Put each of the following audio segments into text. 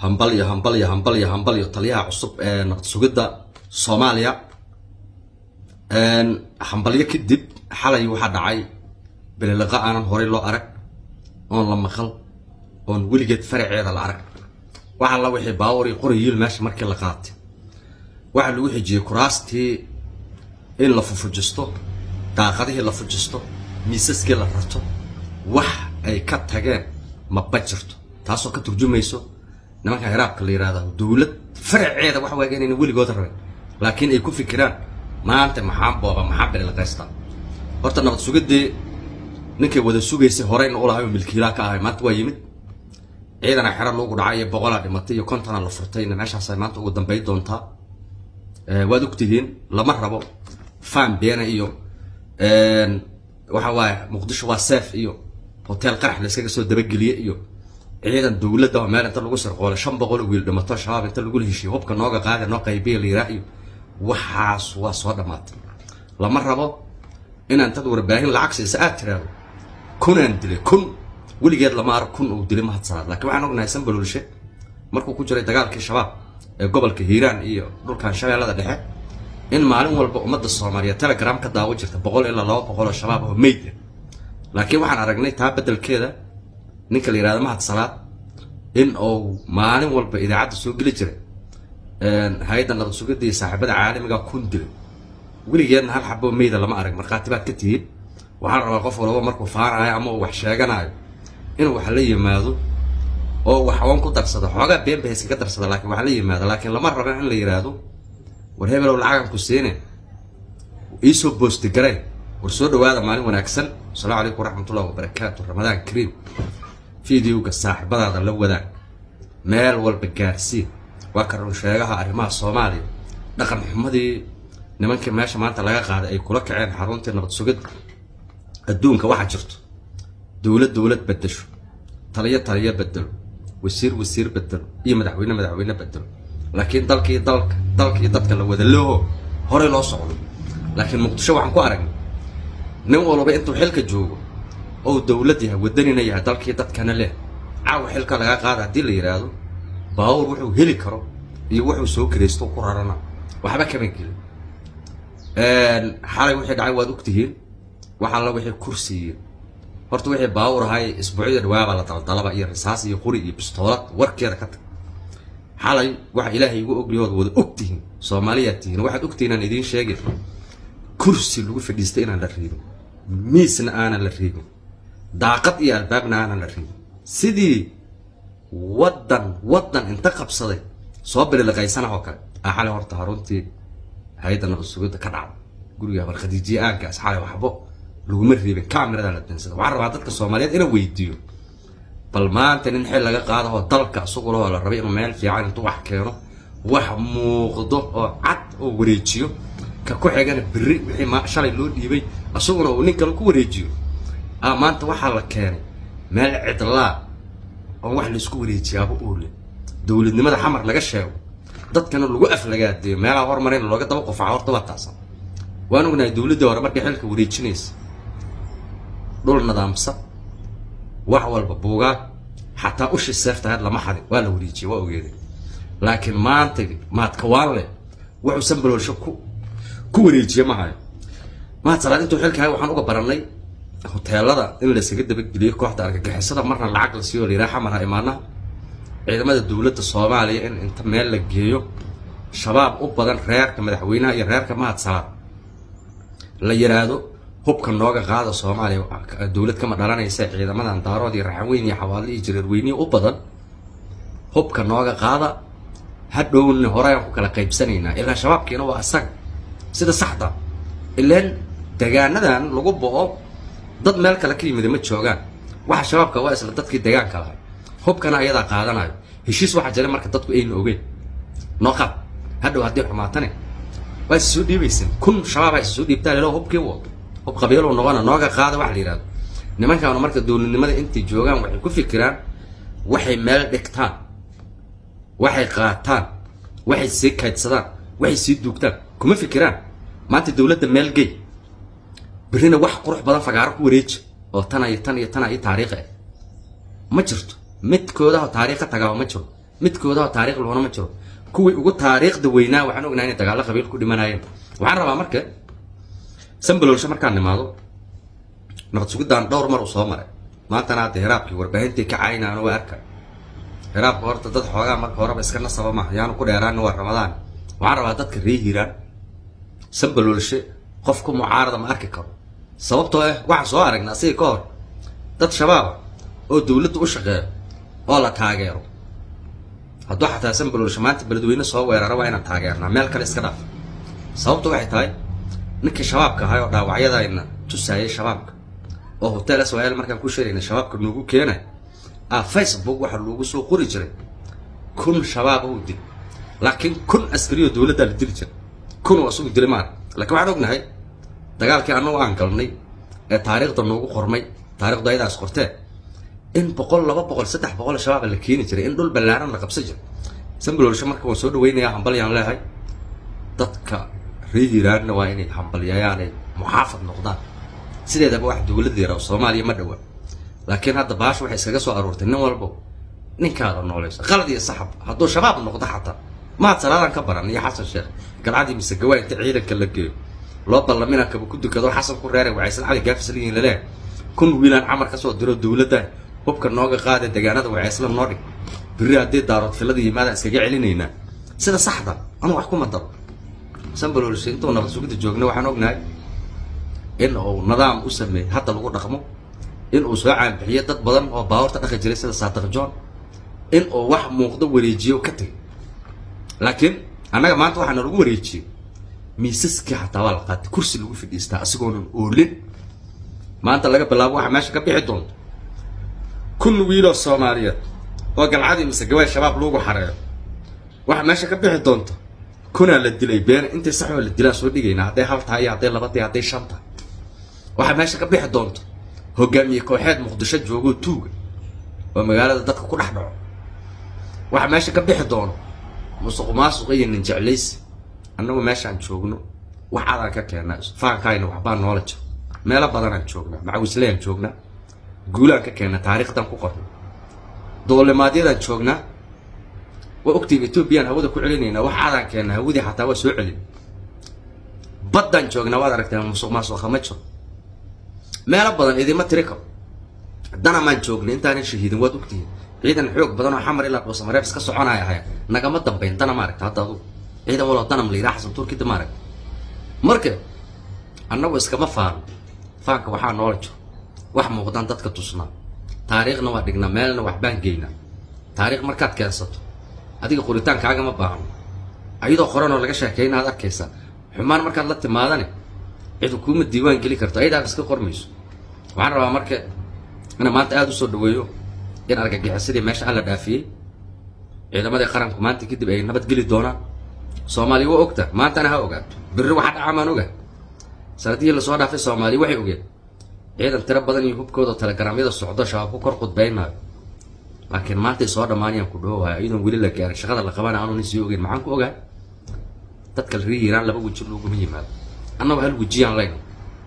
hambalyo hambalyo hambalyo hambalyo taliyaha cusub ee nabad sugidda soomaaliya hambalyo kadib xalay waxaa dhacay belelaqa aanan horey loo arag oon la maqal oon weligeed faraceeda la arag waxa la wixii baawar iyo qorayiil meesha markii la qaatay waxaa lagu xijiyey kuraastii in la fufujisto daaqadihii la fujisto miisaskii la rarto wax ay ka tageen maba jirto taasoo ka turjumayso nimanka hiraabka la yihahda dowlad faraceeda wax waaga inayna weligood rabin laakiin ay ku fikiraan maanta maxaa booba maxaa belelaqaysta horta nabad sugadii ninkay wada sugaysay horeyna u lahay oo milkiilaa ka ahay maanta waa yimid ciidana xero loogu dhacay iyo boqolaa dhimatay iyo kontona la furtayna meeshaasay maanta ugu dambay doontaa waad ogtihiin lama rabo fan beena iyo waxa waaye muqdisho waa seef iyo hotel qarax la iskaga soo dabageliye iyo ciidan dowladda oo meel inta lagu sirqoolay shan boqol oo wiil dhimato shabaab inta lagu heshiyo hubka nooga qaada noo qaybiya la yiraa iyo waxaas waa soo dhammaatay lama rabo inaan dad warbaahin lacag siisa aad tiraado kunaan dilay kun weligeed lama arag kun uu dilay mahadsanaad laakiin waxaan ognahay sanbalolshe markuu ku jiray dagaalkii shabaab ee gobolka hiiraan iyo dhulkan shabeellada dhexe in maalin walba ummadda soomaaliya telegram ka daawo jirta boqol ilaa laba boqol oo shabaab oo meyd ah laakiin waxaan aragnay taa beddelkeeda ninka la yihahdo mahad salaad in uu maalin walba idaacadda soo geli jiray hay-adda nabad sugidda iyo saaxiibada caalamiga kun dilay weligeedna hal xaboo meyda lama arag markhaati baad ka tihiin waxaa la rabaa qof walba markuu faanayo ama uu wax sheeganayo inuu wax la yimaado oo wax oon ku darsado xoogaa been ba iskaga darsada laakiin wax la yimaado laakiin lama raba in la yidhaahdo war hebelow lacagan ku siine iisoo boosti garay war soo dhawaada maalin wanaagsan asalaamu calaykum waraxmatullahi wabarakaatu ramadaan kariim fideoga saaxiibadaada la wadaag meel walba gaarsiin waa ka run sheegaha arrimaha soomaaliya dhaqan xumadii nimankii meesha maanta laga qaaday ay kula kaceen xaruntii nabad sugidda adduunka waxaa jirto dowlad dowlad bedesho taliyo taliyo bedelo wasiir wasiir bedelo iyo madaxweyne madaxweyne bedelo laakiin dalkii dalka dalkii dadka la wada leho horey loo socdo laakiin muqdisho waxaan ku aragnay nin walba intuu xilka joogo ou dowlad yahay wadanina yahay dalkii dadkana leh caawa xilka lagaa qaada haddii la yidhaahdo baawur wuxuu heli karo iyo wuxuu soo kiraysto ku rarana waxba kama gelin xalay wixii dhacay waad ogtihiin wax alla wixii kursiiyo horta wixii baawur ahay isbuucyada dhawaaba la daldalaba iyo risaas iyo quri iyo bistoolad warkeeda ka tag xalay waxa ilaahay igu ogyahood wada ogtihiin soomaaliyaad tihiin waxaad ogtihiin aan idiin sheegin kursi lagu fadhiistay inaan la riibin miisna aanan la riibin daaqad iyo albaabna aanan la riibin sidii waddan waddan inta qabsaday soo bililiqaysanah oo kale aa xalay horta haruntii hay-adda nabad sugidda ka dhacda guriga barkhadiijiye aaggaas xalay waxbo laguma riibin cameradaa la dansada waxaan rabaa dadka soomaaliyeed inaan weydiiyo bal maanta nin xil laga qaadahoo dalka isagu lahoo la rabay inuu meel fiican intuu wax keeno wax muuqdo oo cad oo wareejiyo ka ku xigana berri wixii ma shalay loo dhiibay isaguna uu nin kale ku wareejiyo ah maanta waxaa la keenay meel cidlaa oo wax laisku wareejiyaaba oole dowladnimada xamar laga sheego dadkana lagu aflagaadeeyo meelaha hormarayna looga daba qofaca horta waa taasan waan ognahay dowladdii hore markay xilka wareejinaysa dhul nadaamsan wax walba buugaag xataa ushi seeftahayd lama xadin waa la wareejiyey waa ogeeday laakiin maanta maadkawaan leh wuxuu sanbaloolsho ku ku wareejiye ma hayo maad salaad intuu xilkahay waxaan uga baranay hoteelada in laysaga dabageliyo kooxda argagixisada marna lacag la siiyo layidhaha xamar ha imaanaha ciidamada dowladda soomaaliya in inta meel la geeyo shabaab u badan reerka madaxweynaha iyo reerka mahad salaad la yidhaahdo hubka nooga qaada soomaaliya dowlad kama dhalanaysa ciidamadan daarood iyo raxanweyn iyo xawaadle iyo jareerweyniya u badan hubka nooga qaada hadhowna horeyaan ku kala qaybsanaynaa ilaa shabaabkiina waa asaga sida saxda ilaan degaanadan lagu bo-o dad meel kale ka yimida ma joogaan waxa shabaabka waa isla dadkii degaanka lahay hubkana ayadaa qaadanayo heshiis waxaa jira marka dadku ayna ogeen noo qaad hadhow haddii xumaatane waa is soo dhiibayseen kun shabaab is soo dhiibtaa lelo hubkii wado hub qabiilow noqona nooga qaada waxa la yidhahdo nimankaanu marka dowladnimada intay joogaan waxay ku fikiraan waxay meel dhigtaan waxay qaataan waxay sii kaydsadaan waxay sii duugtaan kuma fikiraan maanta dowladda meel gey berrina wax qurux badan fagaaro ku wareeji oo tan iyo tan iyo tan iyo taariikh ah ma jirto midkoodaha taariikha tagaaba ma jiro midkoodaba taariikh loona ma jiro kuwii ugu taariikhda weynaa waxaan ognahay inay dagaallo qabiil ku dhimanayeen waxaan rabaa marka sambalolsho markaan nimaado nabad sugidaan dhowr mar uu soo maray maantana hadda hiraabkii warbaahintii ka caynaan waa arka hiraabka horta dad xoogaa marka horeba iska nasaba ma yaanu ku dheeraana waa ramadaan waxaan rabaa dadka ree hiiraan sambalolshe qofku mucaarada ma arki karo sababtoo ah waxaan soo aragna asiga ka hor dad shabaaba oo dowladda u shaqeeyo oo la taageero hadduu xataa sambalolshe maanta beledweyne soo weerara waa inaan taageernaa meel kale iska dhaaf sababtu waxay tahay ninkii shabaabka ahay oo dhaawacyadayna tusaayay shabaabka oo hotel swl markaan ku sheegayna shabaabka noogu keenay ah facebook waxaa loogu soo qori jiray kun shabaaba uu dil laakiin kun askariyo dowladdaa la dili jiray kun oo asugu dilay maara lakiin waxaan ognahay dagaalkii annagu aan galnay ee taariikhda noogu qormay taarikhdu ayadaas qortee in boqol laba boqol saddex boqol shabaaba la keeni jiray in dhul ballaaran la qabsan jiray sambalolsho marka waan soo dhaweynayaa hambalyaan leehay dadka ree hiiraanna waa inay hambalyayaanay muxaafad noqdaan sideedaba wax dowladda yara soomaaliya ma dhawa laakiin hadda baasha waxay iskaga soo aruurtay nin walbo ninkaada noolaysa qalad iyo saxab hadduu shabaab noqdo xataa maad salaadan ka baran iyo xasan sheekh galcadii mise gawaa inta ciidanka la geeyo loo ballamina kaba ku dukado xasan ku reeray wacaysan cali gaafis ligiin laleeh kun wiilaan camar ka soo diro dowladda hubka nooga qaada deegaanada wacaysla noo dhig biri haddii daarood filada yimaadaan iskaga celinaynaa sida saxda anu wax kuma daro sambalolshe intuu nabad sugidda joogna waxaan ognahay in uu nidaam u sameeyey hadda lagu dhaqmo in uu soo caanbixiyo dad badan oo baawarta dhaqi jiray sida saadiq john in uu wax muuqdo wareejiyo ka tegay laakiin annaga maanta waxaana lagu wareejiyey miisaskii xataa waa la qaatay kursi lagu fadhiistaa asigoonan oolin maanta laga bilaabo waxaa meesha ka bixi doonto kun wiiloo soomaaliyeed oo galcadii mise gawaay shabaab lagu xareeyo waxaa meesha ka bixi doonto kunaa la dilay beena intay saxoo la dilaa soo dhigaynaa hadday hal tahay iyo hadday laba tahay hadday shan tahay waxaa meesha ka bixi doonto hogaamiye kooxeed muqdisho joogoo tuuga oo magaalada dadka ku dhex dhaco waxaa meesha ka bixi doono musuq maasuq iyo nin jeclaysi annagu meeshaan joogno wax adaan ka keennaa faankaayna waxbaa noola jiro meelo badanaan joognaa macawislayaan joognaa guulaan ka keennaa taariikhdan ku qorno doolimaadyadaan joognaa waa ogtihiin etoobiyaan hawada ku celinaynaa wax adaan keennaa hawadii xataa waa soo celin baddaan joognaa waad aragtaa musuq maasuqa ma jiro meelo badan idima tiri karo danamaan joognay intaanan shahiidin waad ogtihiin ciidan xoog badan oo xamar ilaa dhuusamareeb iska soconaya ahayn nagama dambayn dana ma aragta hadda adugu ciidan waloo danam la yidhaha xasan turkida ma aragta marka annagu iskama faano faanka waxaa noola jiro wax muuqdaan dadka tusnaa taariikhna waa dhignaa meelna waxbaan geynaa taariikh markaad keensato adiga qoritaankaagama baahno ayadoo qoranoo laga sheekayna aad arkaysaa xumaan markaad la timaadane cid kuuma diiwaan geli karto ayadaaba iska qormayso waxaan rabaa marka inaan maanta aada usoo dhaweeyo in argagixisadii meesha alla dhaafiyey ciidamadii qaranku maanta kadib ay nabadgeli doonaan soomaaliya waa ogta maantana ha ogaato birri waxa dhacaa maan ogaa sanadihii lasoo dhaafay soomaaliya waxay ogeen ciidan tiro badan iyo hubkooda telegaraamyada socdo shabaab ku kor khudbaynaayo laakiin maantay soo dhammaanayaan ku dhawowaaya iyadoon weli la gaarin shaqada la qabana aanu nin sii ogeyn maxaan ku ogaa dadka la rihiiraan laba weji looguma yimaado annagu hal wejiyaan layna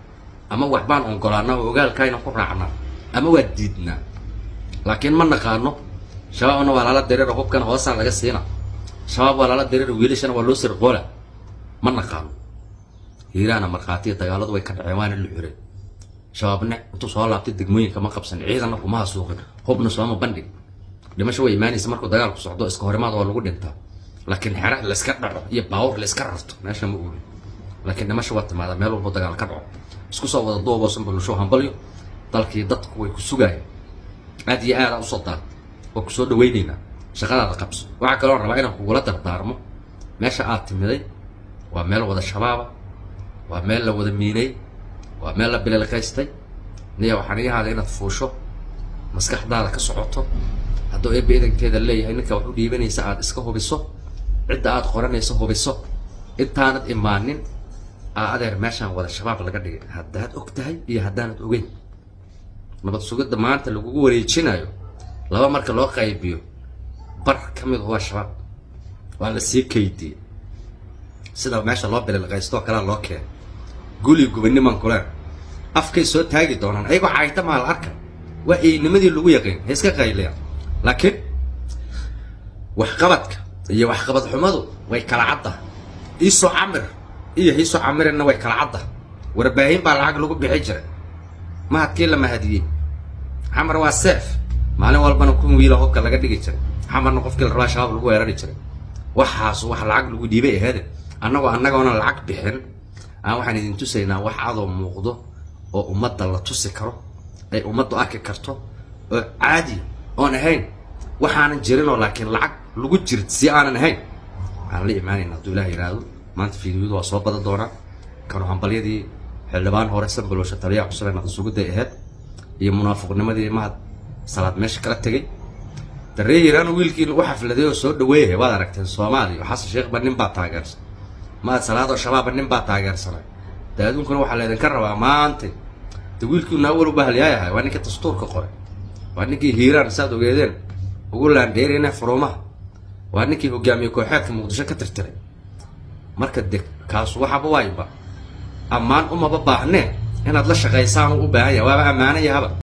ama waxbaan ongolaanaa oo ogaalkaayna ku raacnaa ama waa diidnaa laakiin ma naqaano shabaabna waa lala dareero hubkana hoosaan laga siina shabaab waa lala dareero wiilashana waa loo sirqoola ma naqaano hiiraana markhaatiya dagaaladu way ka dhaceen waana la xureen shabaabne intuu soo laabtay degmooyinka ma qabsan ciidanna kuma hasuuqin hubna sooma bandhig dhimasho way imaanaysa markuu dagaalku socdo iska horimaad waa lagu dhintaa laakiin xera layska dhaco iyo baawur layska rarto meesha ma oolin laakiin dhimasho waa timaada meel walbo dagaal ka dhaco isku soo wada duuboo sanbalusho hambalyo dalkii dadku way ku sugaayeen aad iyo aada usoo daad waa kusoo dhawaynaynaa shaqadaada qabso waxaa kaloo rabaa inaan kugula dardaarmo meesha aad timiday waa meel wada shabaaba waa meel la wada miinay waa meel la bililqaystay niya waxaan ii ahaaday inaad fuusho maskaxdaada ka socoto hadduu eebba idankeeda leeyahay ninka wax u dhiibanaysa aad iska hubiso cidda aad qoranayso hubiso intaanad imaanin aa adeer meeshaan wada shabaab laga dhigay haddaad og tahay iyo haddaanad ogeyn nabad sugidda maanta lagugu wareejinayo laba marka loo qaybiyo bar ka mid waa shabaab waa la sii kaydiyey sida meesha loo bililqaystoo kalea loo keenay guli gubaniman kuleen afkay soo taagi doonaan ayagoo caayta maa la arka waa eynimadii lagu yaqiin ha iska qayliyan laakiin waxqabadka iyo waxqabad xumadu way kala cadda iisoo camir iyo hiisoo camirina way kala cadda warbaahin baa lacag lagu bixi jiray mahadkii la mahadiyey xamar waa seef maalin walbana kun wiila hobka laga dhigi jiray xamarna qofkii la rabaa shabaab lagu weerari jiray waxaas wax lacag lagu dhiibay aheede annagoo annagoona lacag bixin aan waxaan idin tusaynaa wax adoo muuqdo oo ummadda la tusi karo ay ummaddu arki karto oo caadi oon ahayn waxaanan jirinoo laakiin lacag lagu jirt si aanan ahayn waxaan la imaanayna hadduu ilaah yidhaahdo maanta fiidiyadu waa soo badan doonaa kanu hambalyadii xildhibaan hore sanbalowsha taliyaha cusub ee naqsuguday ahayd iyo munaafiqnimadii mahad salaad meesha kala tegay daree hiiraan wiilkiina u xafladay oo soo dhaweeyay waad aragteen soomaaliya xasan sheekhba nin baa taageersan mahad salaad oo shabaabba nin baa taageersanay dee adduunkuna waxaa laydinka rabaa maanta de wiilkiina awal u bahaliyaayahay waa ninkii dastuurka qoray waa ninkii hiiraan saad ogeedeen ugu laandheerina furumaha waa ninkii hogaamiye kooxeedka muqdisho ka tirtiray marka de kaasu waxaba waayba ammaan umaba baahnee inaad la shaqaysaan u u baahan yahay waaba ammaanayahaba